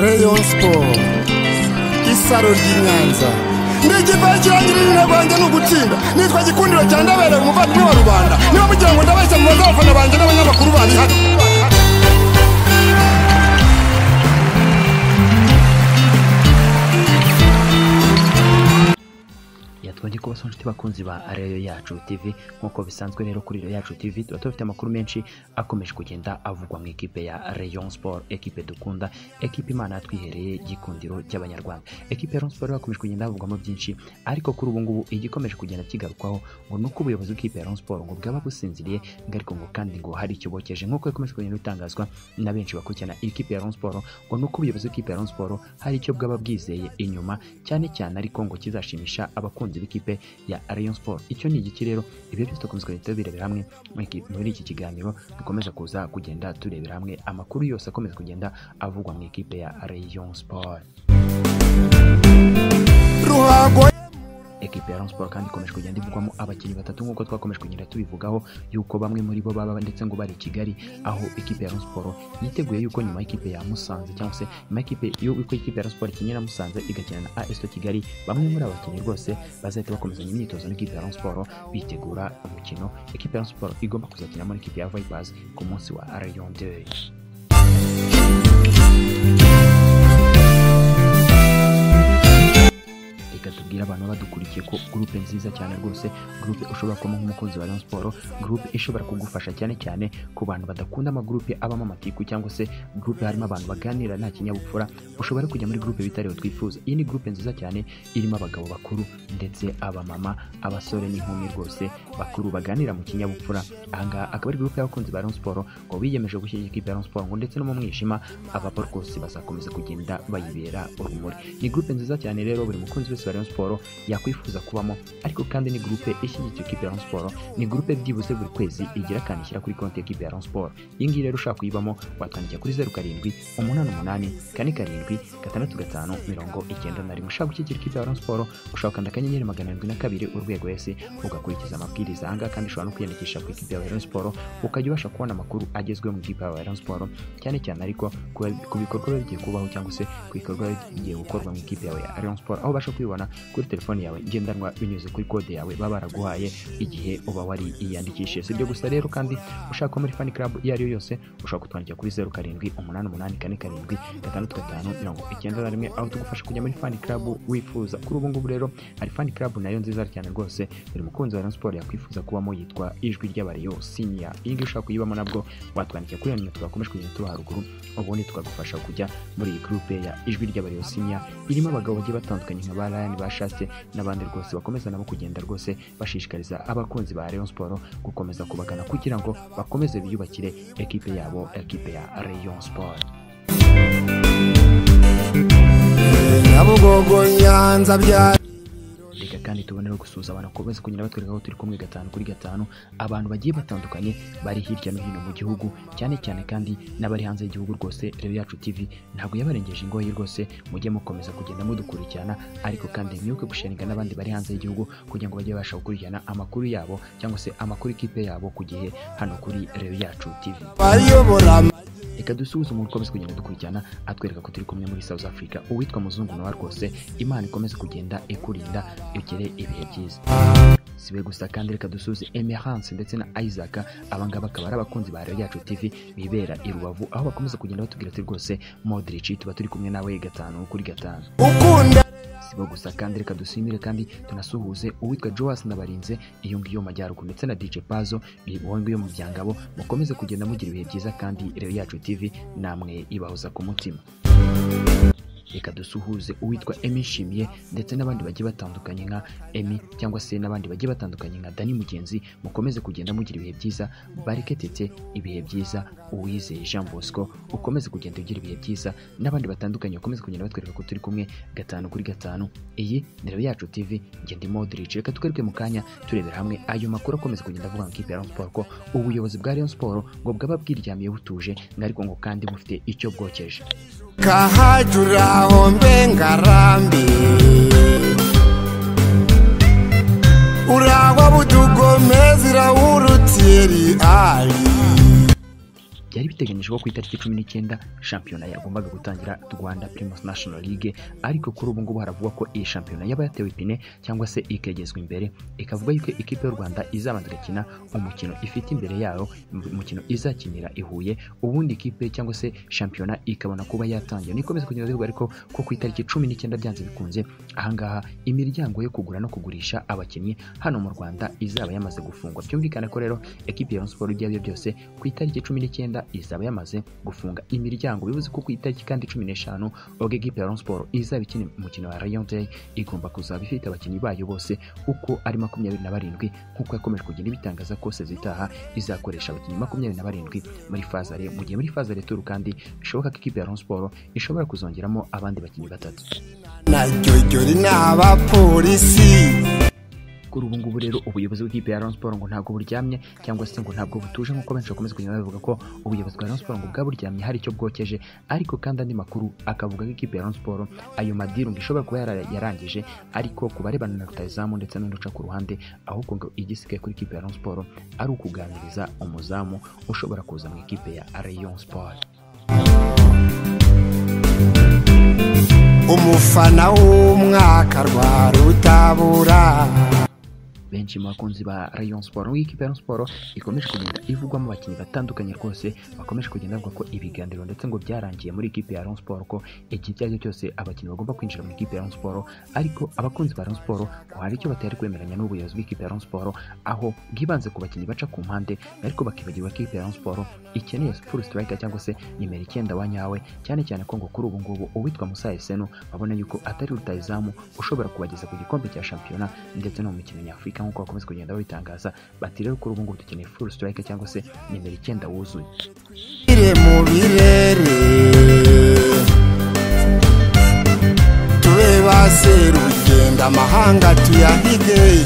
Rayon Sport isaro ry'i Nyanza ndigivaho ikirangira izina rwanjye ni ugutsinda nitwa gikundiro cya ndabera umuvandimwe wa rubanda niba mugira ngo ndabeshya mu bazafana banjye n'abanyamakuru bari hano twongeye kubasaba inshuti bakunzi ba Areyo Yacu TV nk'uko bisanzwe rero kuri Areyo Yacu TV tuba tubafite amakuru menshi akomeje kugenda avugwa mu ikipe ya Rayon Sport ekipe dukunda ekipe Imana yatwihereye gikundiro cy'abanyarwanda ekipe ya Rayon Sport yakomeje kugenda havugwamo byinshi ariko kuri ubu ngubu igikomeje kugenda kigarukwaho ngo nuko ubuyobozi bw'ikipe ya Rayon Sport ngo bwaba businziriye ngo ariko ngo kandi ngo hari icyo bokeje nk'uko bikomeje kugenda bitangazwa na benshi bakurikirana ikipe ya Rayon Sport ngo nuko ubuyobozi bw'ikipe ya Rayon Sport hari icyo bwaba bwizeye inyuma cyane cyane ariko ngo kizashimisha abakunzi b'ikipe ya Rayon Sport icyo ni igiki rero ibyo byose twakomeza kugenda tubirebera hamwe muri iki kiganiro dukomeza kuza kugenda turebera hamwe amakuru yose akomeza kugenda avugwa mu ikipe ya Rayon Sport ruhago ekipe ya Rayon Sport kandi ikomeje kugenda ivugwamo abakinnyi batatu nk'uko twakomeje kugenda tubivugaho yuko bamwe muri bo baba ndetse ngo bari i Kigali aho ikipe ya Rayon Sport yiteguye yuko nyuma y'ikipe ya Musanze cyangwa se nyuma y'ikipe yuko ikipe ya Rayon Sport ikinyira Musanze igakina na AS Kigali bamwe muri aba bakinnyi rwose bazahita bakomezanya imyitozo n'ikipe ya Rayon Sport bitegura umukino ikipe ya Rayon Sport igomba kuzakinamo n'ikipe ya Vipers ku munsi wa Rayon Day reka tubwire abantu baba badukurikiye ko gurupe nziza cyane rwose gurupe ushobora kubamo nk'umukunzi wa Rayon Sport gurupe ishobora kugufasha cyane cyane ku bantu badakunda amagurupe abamo amatiku cyangwa se gurupe harimo abantu baganira nta kinyabupfura ushobora kujya muri gurupe bitariho twifuza iyi ni gurupe nziza cyane irimo abagabo bakuru ndetse abamama abasore n'inkumi rwose bakuru baganira mu kinyabupfura ahangaha akaba ari gurupe y'abakunzi ba Rayon Sport ngo biyemeje gushyigikira ikipe ya Rayon Sport ngo ndetse no mu mwijima ababa rwose bazakomeza kugenda bayibera urumuri ni gurupe nziza cyane rero buri mukunzi wese wa Rayon Sport yakwifuza kubamo ariko kandi ni groupe ishyigikiye ikipe ya Rayon Sport ni groupe byibuze buri kwezi igira kandi ishyira kuri konti y'ikipe ya Rayon Sport iyi ngiyi rero ushaka kuyibamo watwandikira kuri zeru karindwi umunani umunani kane karindwi gatandatu gatanu mirongo icyenda na rimwe ushaka gushyigikira ikipe ya Rayon Sport ushobora gukanda akanyenyeri magana arindwi na kabiri urwego esi ugakurikiza amabwiriza ahangaha kandi ushobora no kwiyandikisha ku ikipe ya Rayon Sport ukajya ubasha kubona amakuru agezweho mu ikipe ya Rayon Sport cyane cyane ariko ku bikorwa biba bigiye kubaho cyangwa se ku bikorwa biba bigiye gukorwa mu ikipe yawe ya Rayon Sport aho ubasha kubibona kubibona kuri telefone yawe ngendanwa binyuze kuri kode yawe baba baraguhaye igihe uba wari yiyandikishije si ibyo gusa rero kandi ushaka muri fan club iyo ari yo yose ushobora kutwandikira kuri zeru karindwi umunani umunani kane karindwi gatandatu gatanu mirongo icyenda na rimwe aho tugufasha kujya muri fan club wifuza kuri ubu ngubu rero hari fan club nayo nziza cyane rwose buri mukunzi wa Rayon Sport yakwifuza kubamo yitwa ijwi ry'abareyo senior iyi ngiyi ushaka kuyibamo nabwo watwandikira kuri iyo nimero twakomeje kugenda tuba haruguru ubundi twagufasha kujya muri iyi groupe ya ijwi ry'abareyo senior irimo abagabo bagiye batandukanye nka ba Ryan bashatse n'abandi rwose bakomeza nabo kugenda rwose bashishikariza abakunzi ba Rayon Sport gukomeza kubagana kugira ngo bakomeze biyubakire ekipe yabo ekipe ya Rayon Sport nyabugogo nyanza bya reka kandi tubone no gusuhuza abantu bakomeze kunyura batwereka aho turi kumwe gatanu kuri gatanu abantu bagiye batandukanye bari hirya no hino mu gihugu cyane cyane kandi n'abari hanze y'igihugu rwose rero yacu tv ntabwo yabarengeje ingoyi rwose mujye mukomeza kugenda mudukurikirana ariko kandi mwibuke gusharinga n'abandi bari hanze y'igihugu kugira ngo bajye babasha gukurikirana amakuru yabo cyangwa se amakuru ikipe yabo ku gihe hano kuri rero yacu tv bayobora reka dusuhuze umuntu ukomeza kugenda dukurikirana atwereka ko turi kumwe muri South Africa uwitwa muzungu nawe rwose imana ikomeze kugenda ikurinda ugere ibihe byiza sibe gusa kandi reka dusuze Emerance ndetse na Isaac abangaba akaba ari abakunzi ba Rayon yacu TV bibera i Rubavu aho bakomeza kugenda batubwira ati rwose Modric tuba turi kumwe nawe gatanu kuri gatanu ukunda sibo gusa kandi reka dusimire kandi tunasuhuze uwitwa Joas Nabarinze iyo ngiyo mu majyaruguru ndetse na DJ Pazo uwo ngiyo mu byangabo mukomeze kugenda mugira ibihe byiza kandi rero yacu TV namwe ibahoza ku mutima reka dusuhuze uwitwa Emi Shimiye ndetse n'abandi bagiye batandukanye nka Emi cyangwa se n'abandi bagiye batandukanye nka Dani Mugenzi mukomeze kugenda mugira ibihe byiza bareke tete ibihe byiza uwizeye Jean Bosco ukomeze kugenda ugira ibihe byiza n'abandi batandukanye bakomeze kugenda batwereka ko turi kumwe gatanu kuri gatanu iyi ni rero yacu TV ngenda Modric reka twereke mu kanya turebera hamwe ayo makuru akomeza kugenda avuga mu ikipe ya Rayon Sport ko ubuyobozi bwa Rayon Sport ngo bwaba bwiryamiye butuje ariko ngo kandi bufite icyo bwokeje kahajuraho mbe ngarambi urangwa butugomezira wurutiri ali byari biteganyijwe ko ku itariki cumi n'icyenda shampiyona yagombaga gutangira rwanda primus national league ariko kuri ubu ngubu haravugwa ko iyi shampiyona yaba yatewe ipine cyangwa se ikegezwa imbere ikavuga yuko ikipe y'u rwanda izabanza igakina umukino ifite imbere yayo umukino izakinira i huye ubundi ikipe cyangwa se shampiyona ikabona kuba yatangira nikomeza kugenda bivuga ariko ko ku itariki cumi n'icyenda byanze bikunze ahangaha imiryango yo kugura no kugurisha abakinnyi hano mu rwanda izaba yamaze gufungwa byumvikane ko rero ekipi ya Rayon siporo ibyo ari byo byose ku itariki cumi n'icyenda izaba yamaze gufunga imiryango bivuze ko ku itariki kandi cumi n'eshanu ubwo ekipi ya Rayon siporo izaba ikina umukino wa rayon day igomba kuzaba ifite abakinnyi bayo bose uko ari makumyabiri na barindwi nk'uko yakomeje kugenda ibitangaza kose zitaha izakoresha abakinnyi makumyabiri na barindwi muri fazare mu gihe muri fazare turu kandi bishoboka ko ikipe ya Rayon siporo ishobora kuzongeramo abandi bakinnyi batatu naryoryori ni abapolisi kuri ubu ngubu rero ubuyobozi bw'ikipe ya Rayon Sports ngo ntabwo buryamye cyangwa se ngo ntabwo butuje nk'uko benshi bakomeza kugenda bavuga ko ubuyobozi bwa Rayon Sports ngo bwaburyamye hari icyo bwokeje ariko kandi andi makuru akavuga ko ikipe ya Rayon Sports ayo madiru ngo ishobora kuba yara- yarangije ariko ku barebana na rutayizamu ndetse n'undi uca ku ruhande ahubwo ngo igisigaye kuri ikipe ya Rayon Sports ari ukuganiriza umuzamu ushobora kuza mu ikipe ya Rayon Sports umufana w'umwaka rwa rutabura benshi mu bakunzi ba Rayon Sport nubwo ikipe ya Rayon Sport ikomeje kugenda ivugwamo abakinnyi batandukanye rwose bakomeje kugenda bavuga ko ibiganiro ndetse ngo byarangiye muri ikipe ya Rayon Sport ko igihe icyo ari cyo cyose abakinnyi bagomba kwinjira mu ikipe ya Rayon Sport ariko abakunzi ba Rayon Sport ngo hari icyo batari kwemeranya n'ubuyobozi bw'ikipe ya Rayon Sport aho bwibanze ku bakinnyi baca ku mpande ariko bakibagirwa ko ikipe ya Rayon Sport ikeneye full striker cyangwa se nimero icyenda wa nyawe cyane cyane ko ngo kuri ubu ngubu uwitwa Musa Esenu babona yuko atari rutayizamu ushobora kubageza ku gikombe cya shampiyona ndetse no mu mikino nyafurika nk'uko bakomeza kugenda babitangaza bati rero kuri ubu ngubu dukeneye full striker cyangwa se nimero icyenda wuzuye ire mu birere tube ba serugendo amahanga tuyahige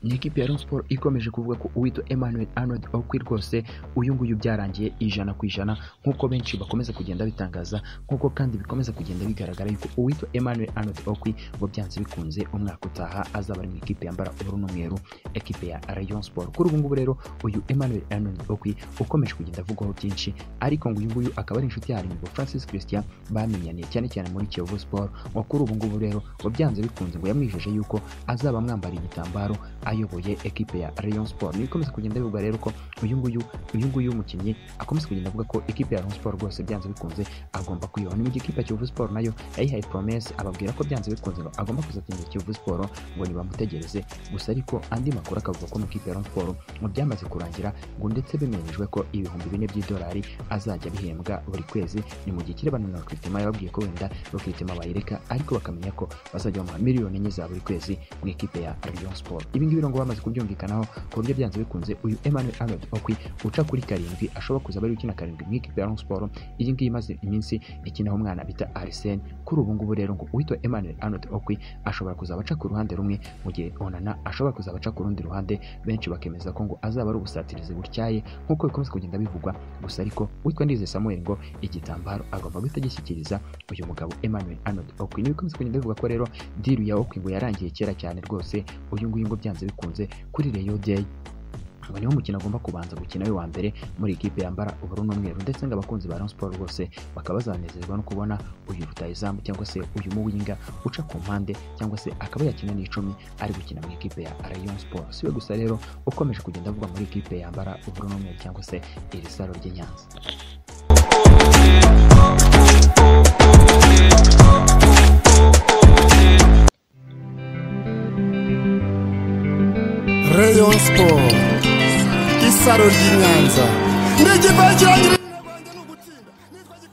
ni ikipe ya Rayon Sports ikomeje kuvuga ko uwitwa Emmanuel Arnold Okwi rwose uyu nguyu byarangiye ijana ku ijana nk'uko benshi bakomeza kugenda bitangaza nk'uko kandi bikomeza kugenda bigaragara yuko uwitwa Emmanuel Arnold Okwi ngo byanze bikunze umwaka utaha azaba ari mu ikipe yambara ubururu n'umweru ekipe ya Rayon Sports kuri ubu ngubu rero uyu Emmanuel Arnold Okwi ukomeje kugenda avugwaho byinshi ariko ngo uyu nguyu akaba ari inshuti ya Harimbo Francis Christian bamenyaniye cyane cyane muri Kiyovu Sport ngo kuri ubu ngubu rero ngo byanze bikunze ngo yamwijeje yuko azaba amwambara igitambaro ayoboye ekipe ya Rayon Sport nikomeza kugenda bivugwa rero ko uyu nguyu uyu nguyu umukinnyi akomeza kugenda avuga ko ekipe ya Rayon Sport rwose byanze bikunze agomba kuyibaho ni mu gihe ikipe ya Kiyovu Sport nayo yayihaye promesse ababwira ko byanze bikunze ngo agomba kuzakinira Kiyovu Sport ngo nibamutegereze gusa ariko andi makuru akavuga ko mu ikipe ya Rayon Sport ngo byamaze kurangira ngo ndetse bimenyeshwe ko ibihumbi bine by'idolari azajya bihembwa buri kwezi ni mu gihe kirebana na Rukritima yababwiye ko wenda Rukritima bayireka ariko bakamenya ko bazajya bamuha miliyoni enye za buri kwezi mu ikipe ya Rayon Sport ibi ngibi rero ngo bamaze kubyumvikanaho ku buryo byanze bikunze uyu Emmanuel Arnold Okwi uca kuri karindwi ashobora kuza bari gukina karindwi mu ikipe ya Rayon Sport iyi ngiyi imaze iminsi ikinaho umwana bita Arsene kuri ubu ngubu rero ngo uwitwa Emmanuel Arnold Okwi ashobora kuzaba aca ku ruhande rumwe mu gihe Onana ashobora kuzaba aca ku rundi ruhande benshi bakemeza ko ngo azaba ari ubusatirizi butyaye nk'uko bikomeza kugenda bivugwa gusa ariko witwa Ndizeye Samuel ngo igitambaro agomba guhita agishyikiriza uyu mugabo Emmanuel Arnold Okwi niwe bikomeza kugenda bivugwa ko rero diru ya Okwi ngo yarangiye kera cyane rwose uyu nguyu ngo byanze bikunze kuri Rayon Day ngo niwo mukino agomba kubanza gukina we wa mbere muri ikipe yambara ubururu n'umweru ndetse ngo abakunzi ba Rayon Sports rwose bakaba bazanezerwa no kubona uyu rutayizamu cyangwa se uyu muwinga uca ku mpande cyangwa se akaba yakina n'icumi ari gukina mu ikipe ya Rayon Sports siwe gusa rero ukomeje kugenda avugwa muri ikipe yambara ubururu n'umweru cyangwa se iri saro ry'i Nyanza Rayon Sport isaro ry'i Nyanza ndegipakirangire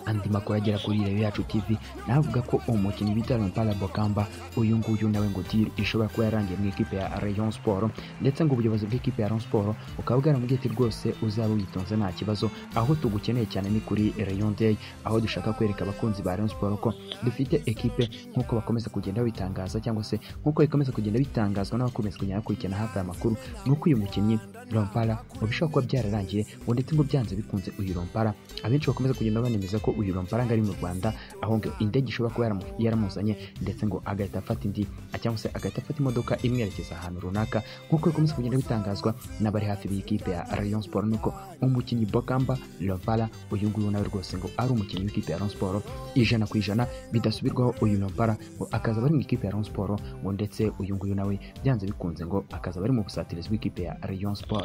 andi makuru agera kuri Reyo yacu TV navuga ko umukinnyi bita Lampala Bokamba uyu nguyu nawe ngo diri ishobora kuba yarangiye mu ikipe ya Rayon Sport ndetse ngo ubuyobozi bw'ikipe ya Rayon Sport bukaba bwaramubwiye ati rwose uzaba witonze nta kibazo aho tugukeneye cyane ni kuri Rayon Day aho dushaka kwereka abakunzi ba Rayon Sport ko dufite ekipe nk'uko bakomeza kugenda bitangaza cyangwa se nk'uko bikomeza kugenda bitangazwa n'abakomeza kugenda bakurikirana hafi aya makuru ni uko uyu mukinnyi Lampala ngo bishobora kuba byararangiye ngo ndetse ngo byanze bikunze uyu Lampala abenshi bakomeza kugenda banemeza ko uyu amafaranga ari mu rwanda aho ngo indege ishobora kuba yaramu- yaramuzanye ndetse ngo agahita afata indi cyangwa se agahita afata imodoka imwerekeza ahantu runaka nk'uko bikomeza kugenda bitangazwa n'abari hafi b'iyi kipe ya rayon sport nuko umukinnyi bokamba lompala uyu nguyu nawe rwose ngo ari umukinnyi w'ikipe ya rayon sport ijana ku ijana bidasubirwaho uyu lompala ngo akazaba ari mu ikipe ya rayon sport ngo ndetse uyu nguyu nawe byanze bikunze ngo akazaba ari mu busatirizi bw'ikipe ya rayon sport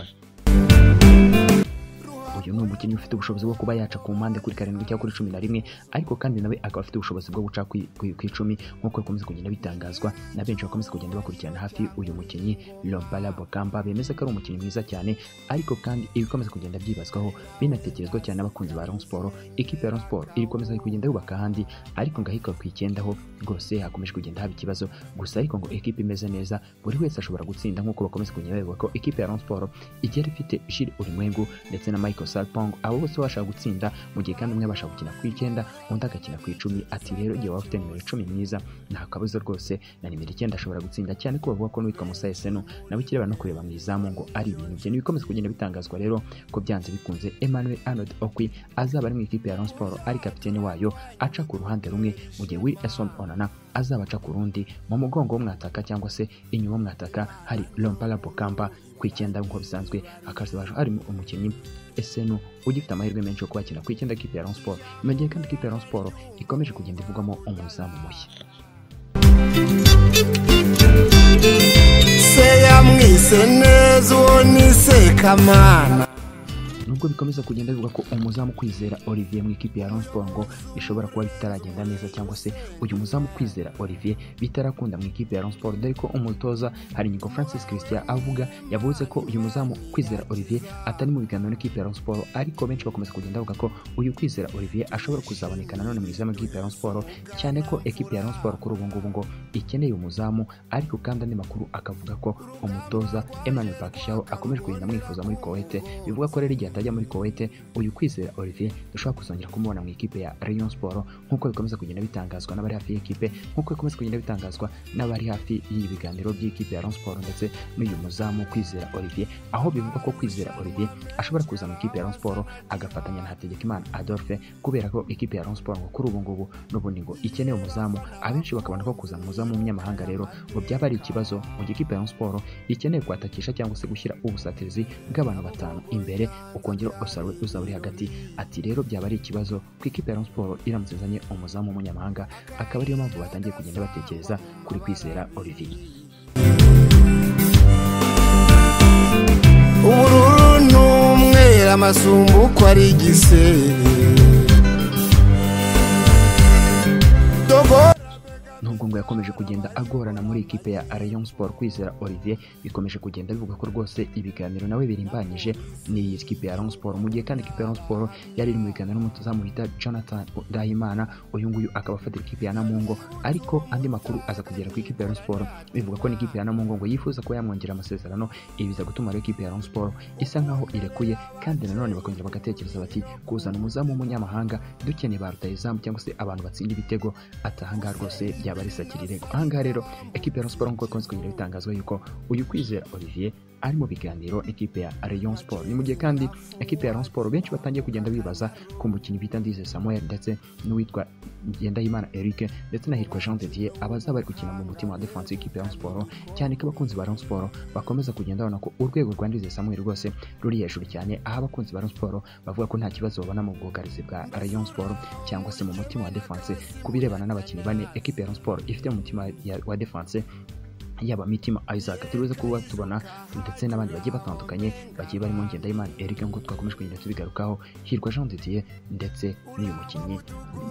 uyu ni umukinnyi ufite ubushobozi bwo kuba yaca ku mpande kuri karindwi cyangwa kuri cumi na rimwe ariko kandi nawe akaba afite ubushobozi bwo guca ku ku- ku icumi nk'uko bikomeza kugenda bitangazwa na benshi bakomeza kugenda bakurikirana hafi uyu mukinnyi lompala bokamba bemeza ko ari umukinnyi mwiza cyane ariko kandi ibikomeza kugenda byibazwaho binatekerezwa cyane n'abakunzi ba Rayon Sport ikipe ya Rayon Sport iri gukomeza kugenda yubaka ahandi ariko ngo ahitwa ku icyenda ho rwose hakomeje kugenda haba ikibazo gusa ariko ngo ikipe imeze neza buri wese ashobora gutsinda nk'uko bakomeza kugenda babivuga ko ikipe ya Rayon Sport igera ifite Jules Ulimwengu ndetse na Michael Sarpong abo bose bashaka gutsinda mu gihe kandi umwe abasha gukina ku icyenda undi agakina ku icumi ati rero igihe waba ufite nimero icumi mwiza nta kabuza rwose na nimero icyenda ashobora gutsinda cyane ko bavuga ko n'uwitwa Musa Eseno nawe kireba no kureba mu izamu ngo ari ibintu bye n'ibikomeza kugenda bitangazwa rero ko byanze bikunze Emmanuel Arnold Okwi azaba ari mu ikipe ya Rayon Sport ari kapiteni wayo aca ku ruhande rumwe mu gihe Will Eson Onana azaba aca ku rundi mu mugongo w'umwataka cyangwa se inyuma w'umwataka hari Lompala Bokamba ku icyenda nk'uko bisanzwe hakaba harimo umukinnyi Esenu ugifite amahirwe menshi yo kuba yakina ku icyenda k'ikipe ya Rayon Sport mu gihe kandi ikipe ya Rayon Sport ikomeje kugenda ivugwamo umuzamu mushya se yamwise neza uwo ni sekamana nubwo bikomeza kugenda bivuga ko umuzamu kwizera olivier mu ikipe ya Rayon Sport ngo bishobora kuba bitaragenda neza cyangwa se uyu muzamu kwizera olivier bitarakunda mu ikipe ya Rayon Sport dore ko umutoza hari nyiko francis christian avuga yavuze ko uyu muzamu kwizera olivier atari mu biganiro n'ikipe ya Rayon Sport ariko benshi bakomeza kugenda bavuga ko uyu kwizera olivier ashobora kuzaboneka nanone mu izamu ry'ikipe ya Rayon Sport cyane ko ekipe ya Rayon Sport kuri ubu ngubu ngo ikeneye umuzamu ariko kandi andi makuru akavuga ko umutoza Emmanuel Bakishaw akomeje kugenda amwifuza muri Kuwait bivuga ko rero igihe atajya muri Kuwait uyu kwizera Olivier dushobora kuzongera kumubona mu ikipe ya Rayon Sport nk'uko bikomeza kugenda bitangazwa n'abari hafi y'ikipe nk'uko bikomeza kugenda bitangazwa n'abari hafi y'ibi biganiro by'ikipe ya Rayon Sport ndetse n'uyu muzamu kwizera Olivier aho bivuga ko kwizera Olivier ashobora kuza mu ikipe ya Rayon Sport agafatanya na Hategekimana Adolphe kubera ko ikipe ya Rayon Sport ngo kuri ubu ngubu n'ubundi ngo ikeneye umuzamu abenshi bakabona ko kuzana umuzamu w'umunyamahanga rero ngo byaba ari ikibazo mu gihe ikipe ya Rayon Sport ikeneye kwatakisha cyangwa se gushyira ubusatirizi bw'abantu batanu imbere ukongera usabe uzaba uri hagati ati rero byaba ari ikibazo ku ikipe ya Rayon Sport iramutse izanye umuzamu w'umunyamahanga akaba ariyo mpamvu batangiye kugenda batekereza kuri kwizera Olivier ubururu n'umweru amasumbu uko ari igisebe dogo nubwo ngo yakomeje kugenda agorana muri ikipe ya Rayon Sport kwizera Olivier bikomeje kugenda bivuga ko rwose ibiganiro nawe birimbanyije ni ikipe ya Rayon Sport mu gihe kandi ikipe ya Rayon Sport yari iri mu biganiro n'umutozamu bita Jonathan Dahimana uyu nguyu akaba afatira ikipe ya Namungo ariko andi makuru aza kugera ku ikipe ya Rayon Sport bivuga ko n'ikipe ya Namungo ngo yifuza kuba yamwongera amasezerano ibi biza gutuma rero ikipe ya Rayon Sport isa nkaho irekuye kandi nanone bakongera bagatekereza bati kuzana umuzamu w'umunyamahanga dukeneye ba rutahizamu cyangwa se abantu batsinda ibitego ati ahangaha rwose byaba ari sakirirego ahangaha rero ekipe ya Rayon Sport nk'uko ikunze kugenda bitangazwa yuko uyu kwizera Olivier ari mu biganiro n'ikipe ya Rayon Sport ni mu gihe kandi ekipe ya Rayon Sport benshi batangiye kugenda bibaza ku mukinnyi bita Ndize Samuel ndetse n'uwitwa Ngendahimana Eric ndetse na Hirwa Jean de Dieu abaza bari gukina mu mutima wa defense y'ikipe ya Rayon Sport cyane ko abakunzi ba Rayon Sport bakomeza kugenda babona ko urwego rwa Ndize Samuel rwose ruri hejuru cyane aho abakunzi ba Rayon Sport bavuga ko nta kibazo babona mu bwugarizi bwa Rayon Sport cyangwa se mu mutima wa defense ku birebana n'abakinnyi bane ekipe ya Rayon Sport ifite mu mutima ya- wa defense yaba mitima isaac turibuze kuba tubona ndetse n'abandi bagiye batandukanye bagiye barimo ngendahimana eric nk'uko twakomeje kugenda tubigarukaho hirwa jean de dieu ndetse n'uyu mukinnyi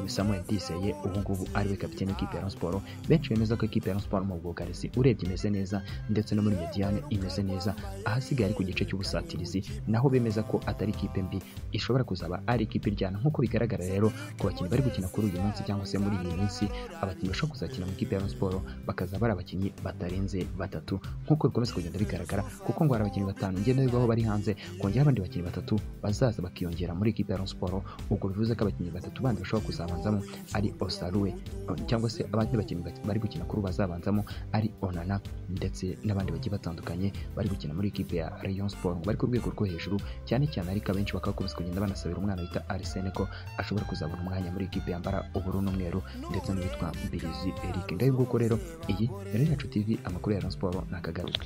samuel diseye ubu ngubu ariwe kapiteni w'ikipe ya Rayon Sport benshi bemeza ko ikipe ya Rayon Sport mu bwugarizi urebye imeze neza ndetse no muri mediane imeze neza ahasigaye ari ku gice cy'ubusatirizi naho bemeza ko atari ikipe mbi ishobora kuzaba ari ikipe iryana nk'uko bigaragara rero ku bakinnyi bari gukina kuri uyu munsi cyangwa se muri iyi minsi abakinnyi bashobora kuzakina mu ikipe ya Rayon Sport bakazaba ari abakinnyi batari batarenze batatu nk'uko bikomeza kugenda bigaragara kuko ngo hari abakinnyi batanu ngenda bivaho bari hanze kongera abandi bakinnyi batatu bazaza bakiyongera muri ekipa ya Rayon Sports ubwo bivuze ko abakinnyi batatu bandi bashobora kuzabanzamo ari Osaruwe cyangwa se abandi bakinnyi bari gukina kuri ubu bazabanzamo ari Onana ndetse n'abandi bagiye batandukanye bari gukina muri ekipa ya Rayon Sports ngo bari ku rwego rwo hejuru cyane cyane ariko abenshi bakaba bakomeza kugenda banasabira umwana bita Arsene ko ashobora kuzabona umwanya muri ekipa yambara ubururu n'umweru ndetse n'uwitwa Mbirizi Eric ngayo nguko rero iyi yari yacu TV amakuru ya Rayon Sports nakagaruka